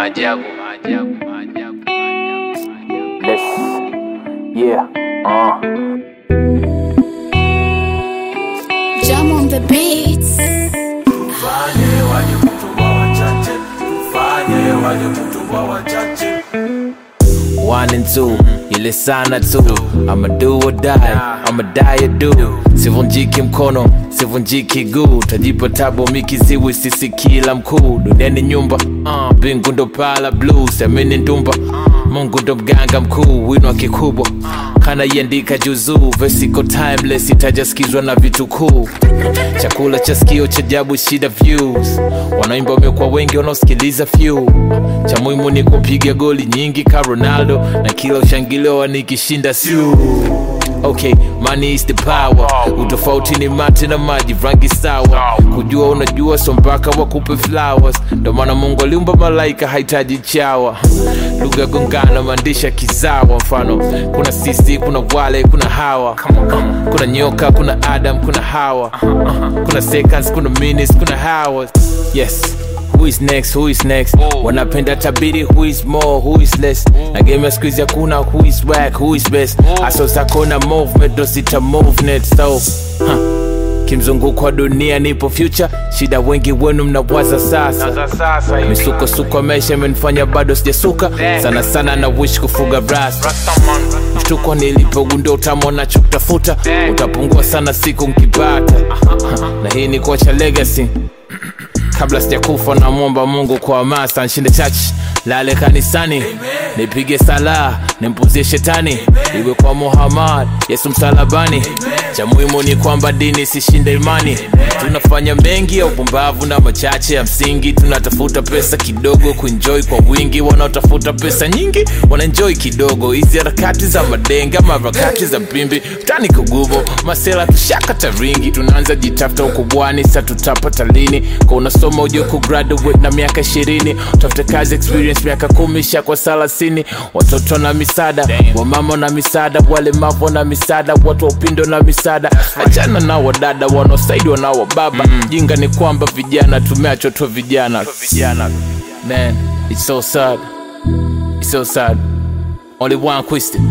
maajabu Let's, yeah, uh. Jam on the beats. Fanye waje kutuwa wachache, fanye waje kutuwa wachache. One and two, ile sana tu I'ma do or die, I'ma die or do Sivunjiki mkono, sivunjiki guu Tajipa tabo mikiziwi sisi kila mkuu Duniani nyumba, uh, bingu ndo pala blue Semeni ndumba, mungu ndo mganga mkuu Wino kikubwa, kana iandika juzuu Versiko timeless, itajaskizwa na vitu kuu Chakula cha sikio cha jabu shida views Wanaimba wamekuwa wengi wanaosikiliza few Cha muhimu ni kupiga goli nyingi ka Ronaldo Na kila ushangiliwa nikishinda siu Okay, money is the power Utofauti ni mate na maji rangi sawa Kujua unajua so mpaka wakupe flowers Ndo maana Mungu aliumba malaika hahitaji chawa Lugha gongana maandisha kizawa Mfano, kuna sisi, kuna wale, kuna hawa Kuna nyoka, kuna Adam, kuna hawa Kuna seconds, kuna minutes, kuna hours Yes Who is next? Who is next? Wanapenda tabiri who is more, who is less na game ya squeeze hakuna who is whack, who is best Aso zako na movement ndo zita movement so huh. Kimzunguko wa dunia nipo future shida wengi wenu mnawaza sasa misukosuko ya maisha imenifanya bado sijasuka sana sana na wish kufuga rasta mshtuko nilipogundua utamu nachokutafuta utapungua sana siku nkipata na hii ni kuacha legacy kabla sijakufa namwomba mungu kwa hamasa nshinde chachi lale kanisani nipige sala nimpuzie shetani iwe kwa muhammad yesu msalabani cha muhimu ni kwamba dini sishinde imani tunafanya mengi ya upumbavu na machache ya msingi tunatafuta pesa kidogo kuenjoy kwa wingi wanaotafuta pesa nyingi wanaenjoy kidogo hizi harakati za madenga maharakati za pimbi mtani kugubo masela tushaka taringi tunaanza jitafuta ukubwani sa tutapata lini kwa unasoma ujue kugraduate na miaka ishirini utafute kazi experience miaka kumi sha kwa salasini watoto na misaada wamama na misaada walemavu na misaada watu wa upindo na misaada achana na wadada wanaosaidiwa na wababa jinga ni kwamba vijana tumeachwa tu vijana man it's so sad it's so sad only one question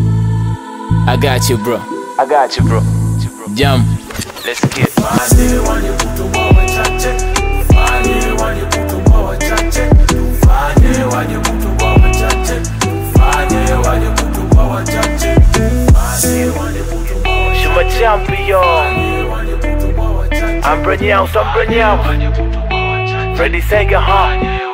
i got you bro i got you bro jump let's get Fanye waje kutuwa wachache, fanye waje kutuwa wachache. Fanye waje kutuwa wachache, fanye waje kutuwa wachache. Fanye waje kutuwa wachache, You're my champion. fanye waje kutuwa wachache. I'm Branyao, so I'm Branyao. Waje kutuwa wachache. Freddy Sega, huh?